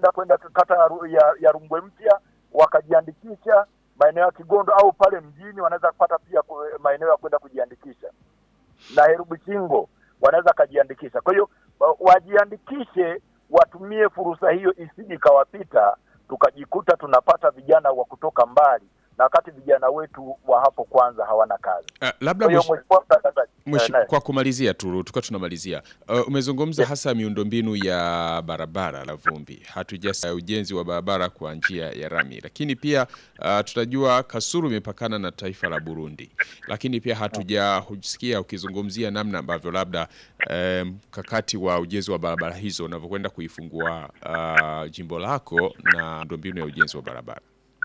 wanaopenda kwenda kata ya, Ru- ya, ya Rungwe Mpya wakajiandikisha maeneo ya Kigondo au pale mjini wanaweza kupata pia ku- maeneo ya kwenda kujiandikisha, na Herubuchingo wanaweza kajiandikisha. Kwa hiyo wa- wajiandikishe, watumie fursa hiyo isije ikawapita tukajikuta tunapata vijana wa kutoka mbali, na wakati vijana wetu wa hapo kwanza hawana kazi. Uh, labda Kwa hiyo mwish- mheshimiwa mtangazaji, mwish- eh, naye. kwa kumalizia tu tukiwa tunamalizia uh, umezungumza Yes. hasa miundombinu ya barabara la vumbi hatujasa ujenzi wa barabara kwa njia ya rami lakini pia uh, tutajua kasuru imepakana na taifa la burundi lakini pia hatujahusikia ukizungumzia namna ambavyo labda eh, mkakati wa ujenzi wa barabara hizo unavyokwenda kuifungua uh, jimbo lako na miundombinu ya ujenzi wa barabara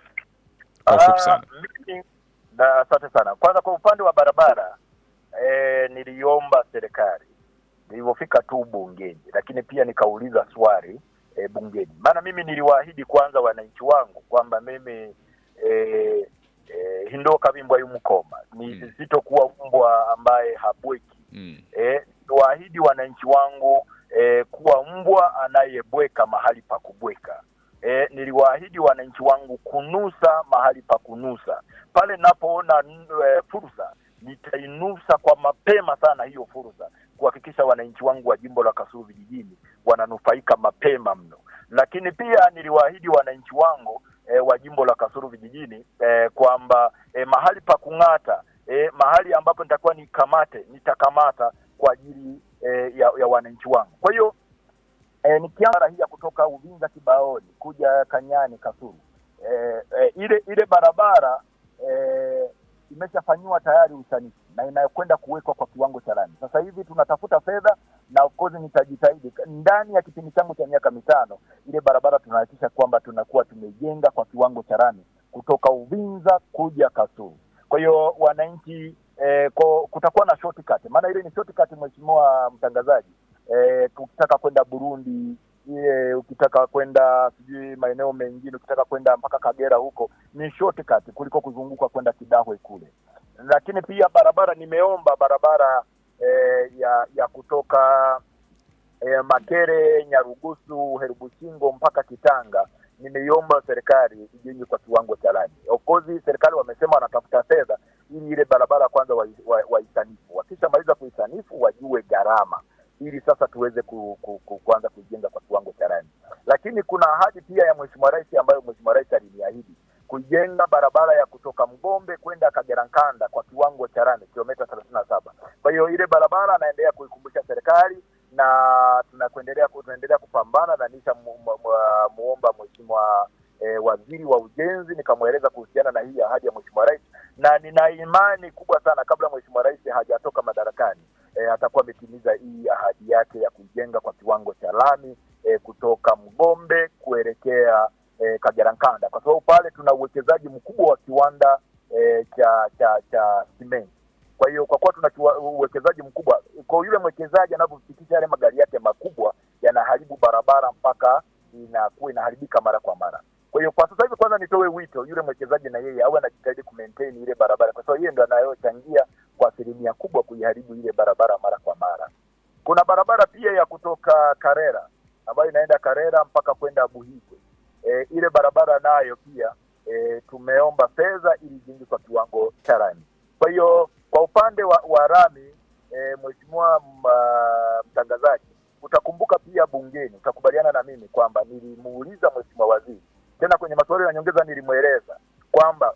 kwa ufupi sana Ah, mimi- na asante sana. Kwanza kwa upande wa barabara e, niliomba serikali nilivyofika tu bungeni, lakini pia nikauliza swali e, bungeni, maana mimi niliwaahidi kwanza wananchi wangu kwamba mimi e, e, hindoka bimbwa y'umukoma ni Mm. sitokuwa mbwa ambaye habweki mm. e, niwaahidi wananchi wangu e, kuwa mbwa anayebweka mahali pa kubweka. E, niliwaahidi wananchi wangu kunusa mahali pa kunusa. Pale napoona n- e, fursa nitainusa kwa mapema sana hiyo fursa, kuhakikisha wananchi wangu wa jimbo la Kasulu vijijini wananufaika mapema mno. Lakini pia niliwaahidi wananchi wangu e, wa jimbo la Kasulu vijijini e, kwamba e, mahali pa kung'ata e, mahali ambapo nitakuwa nikamate nitakamata kwa ajili e, ya, ya wananchi wangu. Kwa hiyo e, nikianza hii ya kutoka Uvinza Kibaoni kuja Kanyani Kasulu e, e, ile ile barabara e, imeshafanyiwa tayari usanifu na inayokwenda kuwekwa kwa kiwango cha lami. Sasa hivi tunatafuta fedha na of course nitajitahidi ndani ya kipindi changu cha miaka mitano, ile barabara tunahakikisha kwamba tunakuwa tumejenga kwa kiwango cha lami kutoka Uvinza kuja Kasulu. Kwa hiyo wananchi eh, ko, kutakuwa na shortcut, maana ile ni shortcut, mheshimiwa mtangazaji. Eh, ukitaka kwenda Burundi ile ukitaka kwenda sijui maeneo mengine, ukitaka kwenda mpaka Kagera huko ni shortcut kuliko kuzunguka kwenda Kidahwe kule. Lakini pia barabara, nimeomba barabara eh, ya ya kutoka eh, Makere, Nyarugusu, Herubuchingo mpaka Kitanga nimeiomba serikali ijenge kwa kiwango cha lami. Of course serikali wamesema wanatafuta fedha ili ile barabara kwanza waisanifu wa, wa waisanifu. wakishamaliza kuisanifu wajue gharama ili sasa tuweze ku, ku, ku, kuanza kuijenga kwa kiwango cha lami. Lakini kuna ahadi pia ya Mheshimiwa Rais ambayo Mheshimiwa Rais aliniahidi kuijenga barabara ya kutoka Mgombe kwenda Kagera Nkanda kwa kiwango cha lami kilomita thelathini na saba. Kwa hiyo ile barabara anaendelea kuikumbusha serikali na tunakuendelea tunaendelea kupambana na nisha mu, mu, mu, muomba Mheshimiwa eh, waziri wa ujenzi nikamweleza kuhusiana na hii ahadi ya Mheshimiwa Rais, na nina imani kubwa sana kabla Mheshimiwa Rais hajatoka madarakani eh, atakuwa ametimiza hii ahadi yake ya kujenga kwa kiwango cha lami eh, kutoka Mgombe kuelekea eh, Kagera Nkanda, kwa sababu pale tuna uwekezaji mkubwa wa kiwanda eh, cha cha cha simenti. Kwa hiyo kwa kuwa tuna kiwa- uwekezaji mkubwa, kwa yule mwekezaji anavyofikisha yale magari yake makubwa yanaharibu barabara mpaka inakuwa inaharibika mara kwa mara. Kwa hiyo kwa sasa hivi, kwanza nitoe wito yule mwekezaji na yeye awe anajitahidi kumaintain ile barabara, kwa sababu yeye ndo anayochangia kwa asilimia kubwa kuiharibu ile barabara mara kwa mara. Kuna barabara pia ya kutoka Karera ambayo inaenda Karera mpaka kwenda Buhigwe. E, ile barabara nayo pia e, tumeomba fedha ili ijengwe kwa kiwango cha lami. Kwa hiyo kwa upande wa, wa rami e, mheshimiwa m- mtangazaji, utakumbuka pia bungeni, utakubaliana na mimi kwamba nilimuuliza mheshimiwa waziri tena kwenye maswali ya nyongeza, nilimweleza kwamba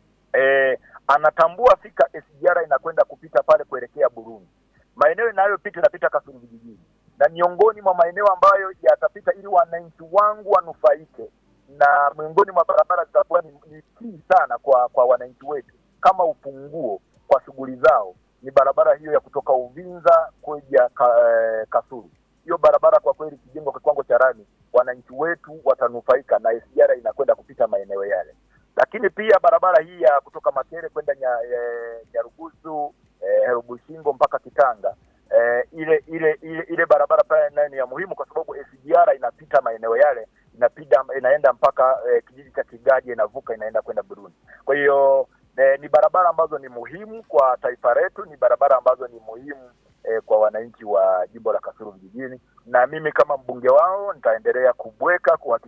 e, anatambua fika SGR inakwenda kupita pale kuelekea Burundi, maeneo inayopita inapita Kasulu vijijini, na miongoni mwa maeneo ambayo yatapita ili wananchi wangu wanufaike, na miongoni mwa barabara zitakuwa ni, ni kii sana kwa kwa wananchi wetu kama ufunguo kwa shughuli zao ni barabara hiyo ya kutoka Uvinza kuja ka, eh, Kasulu. Hiyo barabara kwa kweli ikijengwa kwa kiwango cha lami, wananchi wetu watanufaika na SGR inakwenda kupita maeneo yale. Lakini pia barabara hii ya kutoka Makere kwenda nya, eh, Nyarugusu eh, Herubushingo mpaka Kitanga eh, ile ile ile ile barabara pale nayo ni ya muhimu kwa sababu SGR inapita maeneo yale, inapita inaenda mpaka eh, kijiji cha Kigaji, inavuka inaenda kwenda Burundi. Kwa hiyo eh, ni barabara ambazo ni muhimu kwa taifa letu, ni barabara ambazo ni muhimu eh, kwa wananchi wa jimbo la Kasulu vijijini, na mimi kama mbunge wao nitaendelea kubweka kuhakikisha